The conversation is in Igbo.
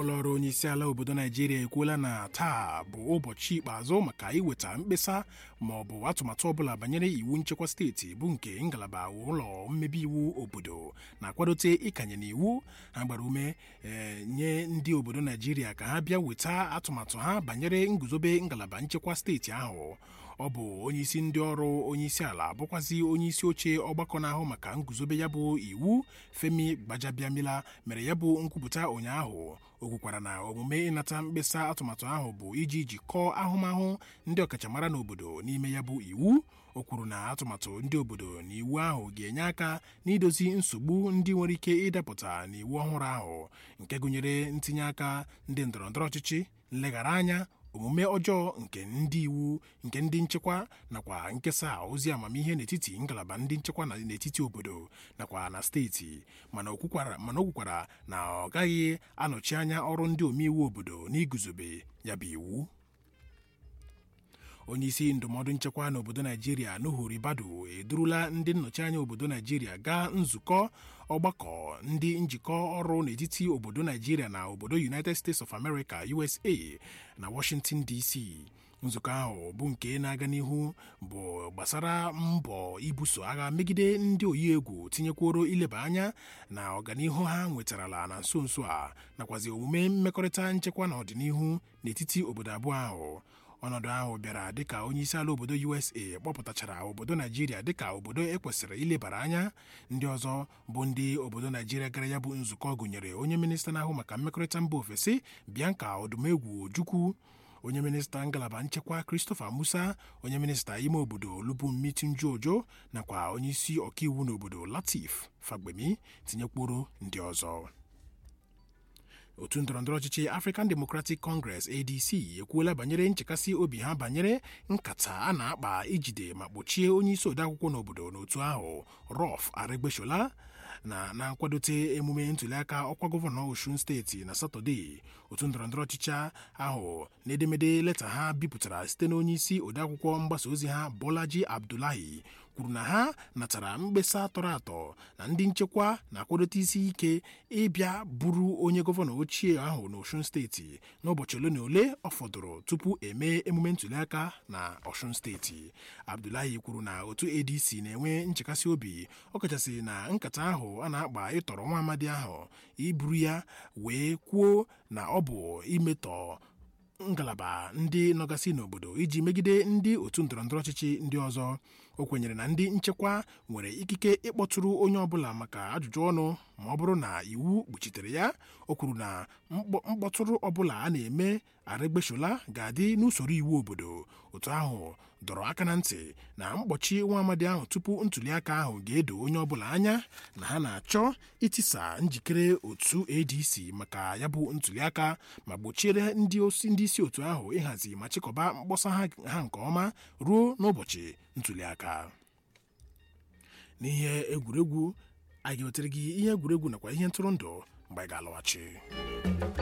ụlọọrụ onyeisiala obodo naijiria ekwuola na taa bụ ụbọchị ikpeazụ maka iweta mkpesa ma ọ bụ atụmatụ ọbụla banyere iwu nchekwa steeti bụ nke ngalaba ụlọ mmebi iwu obodo na-akwadote ịkanye n'iwu ha gbara ume nye ndị obodo naijiria ka ha bịa weta atụmatụ ha banyere nguzobe ngalaba nchekwa steeti ahụ ọ bụ onyeisi ndị ọrụ onyeisi ala bụkwazi onyeisi oche ọgbakọ na-ahụ maka nguzobe ya bụ iwu femi gbajabiamila mere ya bụ nkwupụta ụnyaahụ o kwukwara na omume ịnata mkpesa atụmatụ ahụ bụ iji jikọọ ahụmahụ ndị ọkachamara n'obodo n'ime ya bụ iwu o kwuru na atụmatụ ndị obodo na iwu ahụ ga-enye aka n'idozi nsogbu ndị nwere ike ịdapụta n'iwu ọhụrụ ahụ nke gụnyere ntinye aka ndị ndọrọndọrọ ọchịchị nleghara anya omume ọjọọ nke ndị iwu nke ndị nchekwa nakwa nkesa ozi amamihe n'etiti ngalaba ndị nchekwa na n'etiti obodo nakwa na steeti mana o kwukwara na ọ gaghị anọchi anya ọrụ ndị omeiwu obodo n'iguzobe ya bụ iwu onyeisi ndụmọdụ nchekwa n'obodo naijiria nuhu ribadu edurula ndị nnọchi anya obodo naijiria gaa nzukọ ọgbakọ ndị njikọ ọrụ n'etiti obodo naijiria na obodo united states of america usa na washington dc nzukọ ahụ bụ nke na-aga n'ihu bụ gbasara mbọ ibuso agha megide ndị oyi egwu tinyekworo ileba anya na ọganihu ha nwetarala na nso nso a nakwazi omume mmekọrịta nchekwa na ọdịnihu n'etiti obodo abụọ ahụ ọnọdụ ahụ bịara dịka onyeisi ala obodo usa kpọpụtachara obodo naijiria dịka obodo ekwesịrị ilebara anya ndị ọzọ bụ ndị obodo naijiria gara ya bụ nzukọ gụnyere onye minista na-ahụ maka mmekọrịta mba ofesi bianca odumegwu ojukwu onye minista ngalaba nchekwa christopher musa onye minista ime obodo olubunmi tunjuojo nakwa onyeisi ọkaiwu n'obodo latif fagbemi tinyekwuru ndị ọzọ otu ndọrọndọrọ ọchịchị african democratic congress adc ekwuola banyere nchekasị obi ha banyere nkata a na-akpa ijide ma kpochie onyeisi odeakwụkwọ n'obodo n'otu ahụ rọf aregbesola na na nkwadote emume ntụliaka ọkwa gọvanọ osun steeti na satọde otu ndọrọndọrọ ọchịchị ahụ n'edemede leta ha bipụtara site n'onyeisi odeakwụkwọ mgbasa ozi ha bolaji abdullahi kwuru na ha natara mkpesa tọrọ atọ na ndị nchekwa na-akwadote isi ike ịbịa bụrụ onye gọvanọ ochie ahụ n'Osun steeti n'ụbọchị ole na ole ọ fọdụrụ tupu emee emume ntụliaka na Osun steeti Abdullahi kwuru na otu ADC na-enwe nchekasị obi ọkachasị na nkata ahụ a na-akpa ịtọrọ nwa amadi ahụ iburu ya wee kwuo na ọ bụ imetọ ngalaba ndị nọgasị n'obodo iji megide ndị otu ndọrọndọrọ ọchịchị ndị ọzọ o kwenyere na ndị nchekwa nwere ikike ịkpọtụrụ onye ọbụla maka ajụjụ ọnụ ma ọ bụrụ na iwu kpuchitere ya o kwuru na mkpọtụrụ ọbụla a na-eme Aregbesola ga-adị n'usoro iwu obodo otu ahụ dọrọ aka na ntị na mkpọchi nwa amadi ahụ tupu ntụliaka ahụ ga-edo onye ọbụla anya na ha na-achọ itisa njikere otu ADC maka ya bụ ntụliaka ma gbochiere ndị isi otu ahụ ịhazi ma chịkọba mkpọsa ha nke ọma ruo n'ụbọchị ntụliaka n'ihe egwuregwu anyị ga-ewetere gị ihe egwuregwu nakwa ihe ntụrụndụ mgbe anyị ga-alọghachi